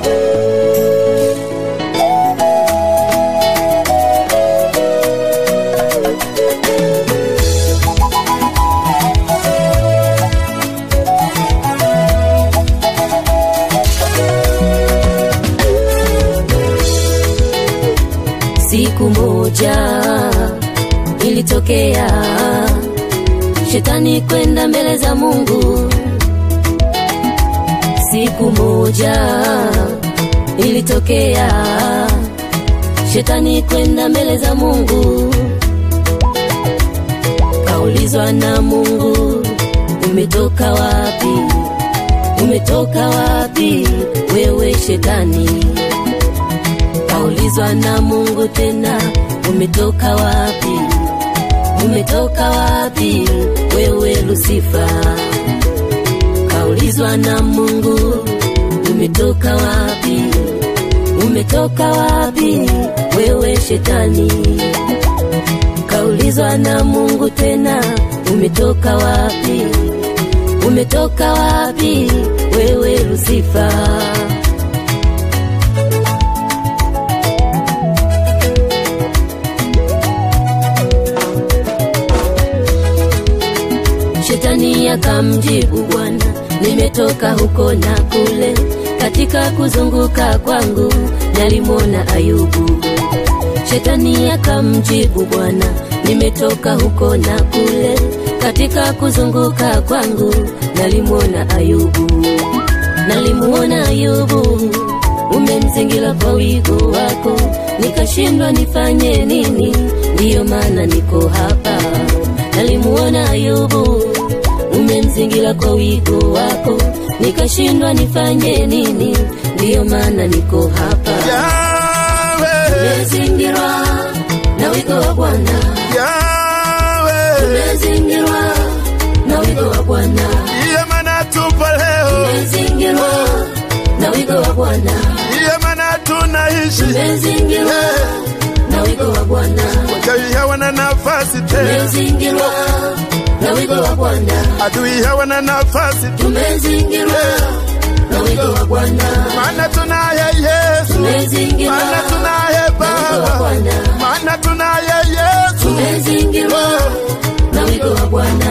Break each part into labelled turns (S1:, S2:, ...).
S1: Siku moja ilitokea shetani kwenda mbele za Mungu. Siku moja ilitokea shetani kwenda mbele za Mungu, kaulizwa na Mungu, umetoka wapi? Umetoka wapi wewe shetani? Kaulizwa na Mungu tena, umetoka wapi? Umetoka wapi wewe Lusifa? Kaulizwa na Mungu, umetoka wapi? Umetoka wapi wewe shetani? Kaulizwa na Mungu tena, umetoka wapi? Umetoka wapi wewe Lusifa? Shetani akamjibu Bwana, nimetoka huko na kule, katika kuzunguka kwangu nalimwona Ayubu. Shetani akamjibu Bwana, nimetoka huko na kule, katika kuzunguka kwangu nalimwona Ayubu. Nalimwona Ayubu, umemzingira kwa wigo wako, nikashindwa nifanye nini, ndiyo maana niko hapa. Nalimuona Ayubu, umemzingira kwa wigo wako, nikashindwa nifanye nini, ndiyo maana niko hapa.
S2: Yahweh,
S1: Umezingirwa na wigo wa Bwana,
S2: Yahweh,
S1: umezingirwa na wigo wa Bwana,
S2: ndiye maana tupo leo,
S1: umezingirwa na wigo wa Bwana,
S2: ndiye maana tunaishi.
S1: umezingirwa na wigo wa Bwana,
S2: Wachawi hawana nafasi tena,
S1: umezingirwa na wigo wa Bwana,
S2: adui hawana nafasi tu,
S1: tumezingirwa na wigo wa Bwana,
S2: maana tunaye Yesu,
S1: tumezingirwa
S2: maana tunaye
S1: na wigo wa
S2: Baba,
S1: Bwana,
S2: maana tunaye Yesu.
S1: tumezingirwa na wigo wa Bwana.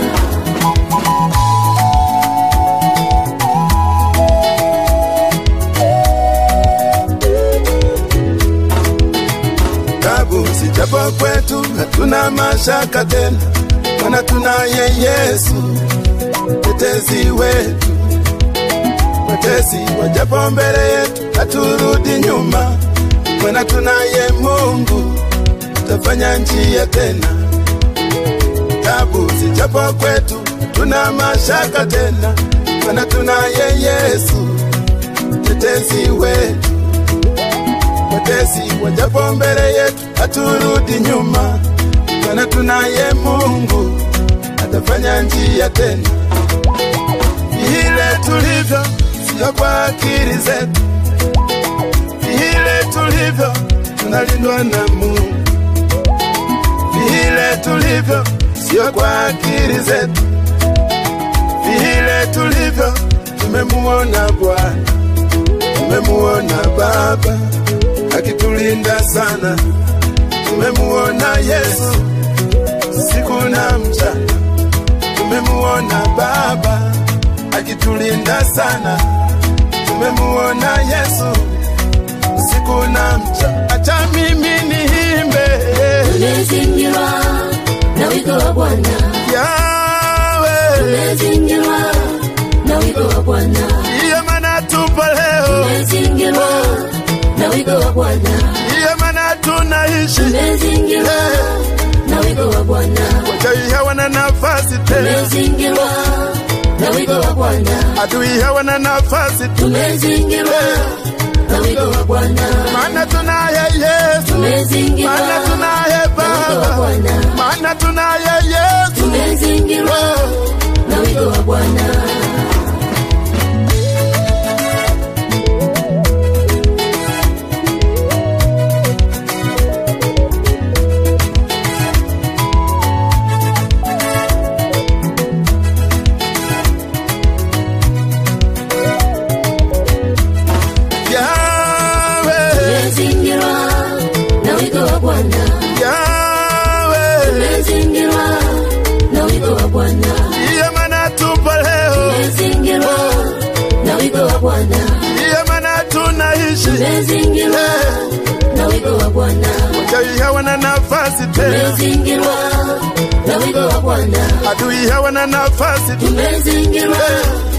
S2: Tabu sijapo kwetu, hatuna mashaka tena, maana tunaye Yesu mtetezi wetu. Watesi wajapo mbele yetu, haturudi nyuma, maana tunaye Mungu, tafanya njia tena. Tabu sijapo kwetu, hatuna mashaka tena, maana tunaye Yesu mtetezi wetu watesi wajapo mbele yetu, haturudi nyuma, maana tunaye Mungu atafanya njia tena. Vile tulivyo sio kwa akili zetu, vile tulivyo tunalindwa na Mungu, vile tulivyo sio kwa akili zetu, vile tulivyo tumemuona Bwana, tumemuona Baba akitulinda sana. Tumemuona Yesu siku na mchana, tumemuona Baba akitulinda sana. Tumemuona Yesu siku na mchana. Acha mimi niimbe
S1: Tumezingirwa na wigo wa Bwana,
S2: Yahweh,
S1: tumezingirwa na wigo wa Bwana,
S2: ndiye maana tupo leo,
S1: tumezingirwa na wigo wa Bwana,
S2: ndiye maana tunaishi.
S1: tumezingirwa na wigo wa Bwana,
S2: Wachawi hawana nafasi tena,
S1: tumezingirwa na wigo wa Bwana,
S2: adui hawana nafasi tu,
S1: tumezingirwa na wigo wa Bwana,
S2: maana tunaye Yesu,
S1: tumezingirwa
S2: maana tunaye
S1: na wigo wa
S2: Baba,
S1: Bwana,
S2: maana tunaye Yesu.
S1: tumezingirwa na wigo wa Bwana. tumezingirwa na wigo wa Bwana,
S2: wachawi hawana nafasi tena,
S1: tumezingirwa na wigo wa Bwana,
S2: adui hawana nafasi tu,
S1: tumezingirwa